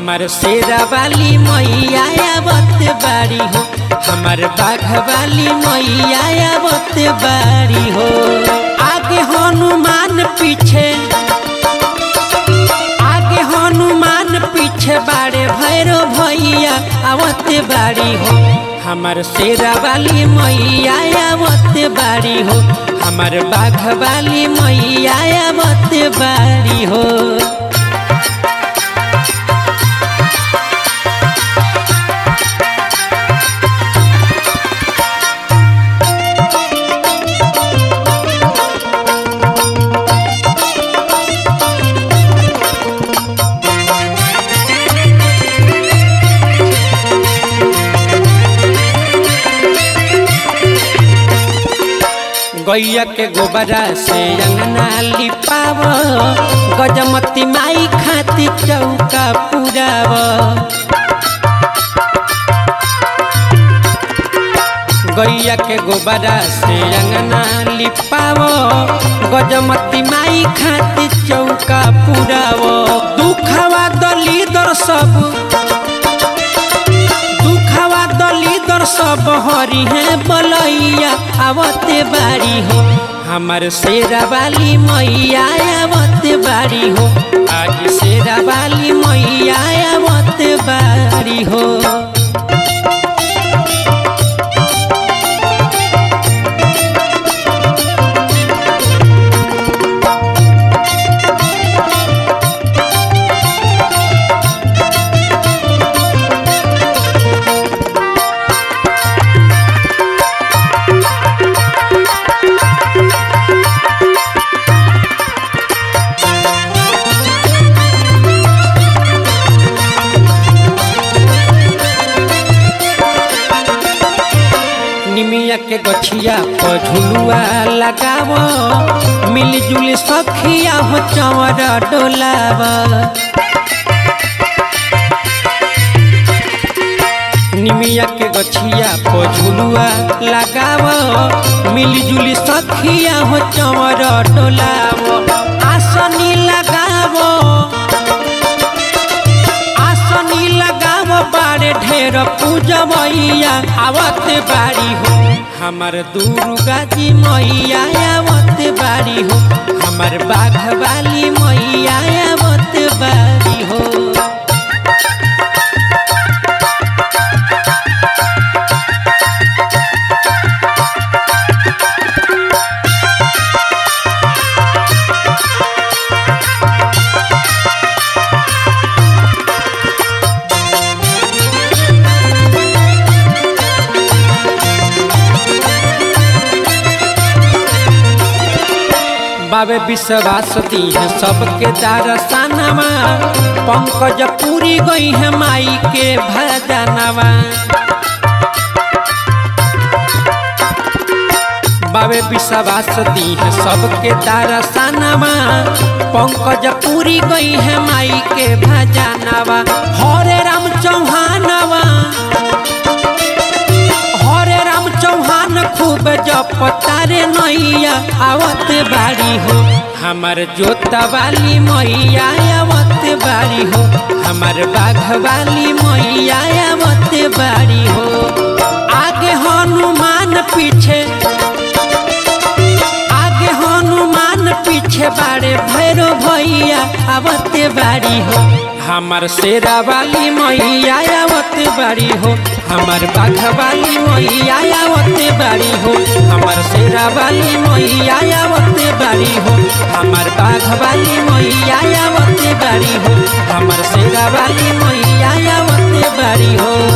हमार शेरा वाली मैया आवत बारी हो हमार बाघ वाली मैया आवत बारी हो आगे हनुमान पीछे आगे हनुमान पीछे बाड़े भैरो भैया आवत बारी हो हमार शेरा वाली मैया आवत बारी हो हमार बाघ वाली मैया आवत बारी हो गैया के गोबरा से अंगना लिपाव गजमती माई खाती चौका पुराव गैया के गोबरा से अंगना लिपाव गजमती माई खाती चौका पुराव दुखवा दली दर सब दुखवा दली दर सब हरी है बलैया आवते बारी हो हमार शेरा वाली मैया आवत बारी हो आज शेरा वाली मैया आवत बारी हो निमिया के गछिया पर झुलुआ लगाव मिलजुल सखिया हो चवर डोलाव निमिया के गछिया पर झुलुआ लगाव मिलजुल सखिया हो चवर डोलाव आसनी लगाव आसनी लगाव बारे ढेर पूजमैया आवत बारी हो हमार दुर्गा जी मैया आवत बारी हो हमार बाघ वाली मैया आवत बारी हो बाबे विश्वास दी है सबके दारसानवा पंकज पूरी गई है माई के भजनवा बाबे विश्वास दी है सबके दारसानवा पंकज पूरी गई है माई के भजनवा हरे राम चौहानवा हरे राम चौहान खूब जप तारे नैया आवत बारी हो हमार जोता वाली मैया आवत बारी हो हमार बाघ वाली मैया आवत बारी हो आगे हनुमान पीछे आगे हनुमान पीछे बाड़े भैरो भैया आवत बारी हो हमार शेरा वाली मैया आवत बारी हो हमार बाघ वाली मैया आवत बारी हो हमार शेरा वाली मैया आवत बारी हो हमार बाघ वाली मैया आवत बारी हो हमार शेरा वाली मैया आवत बारी हो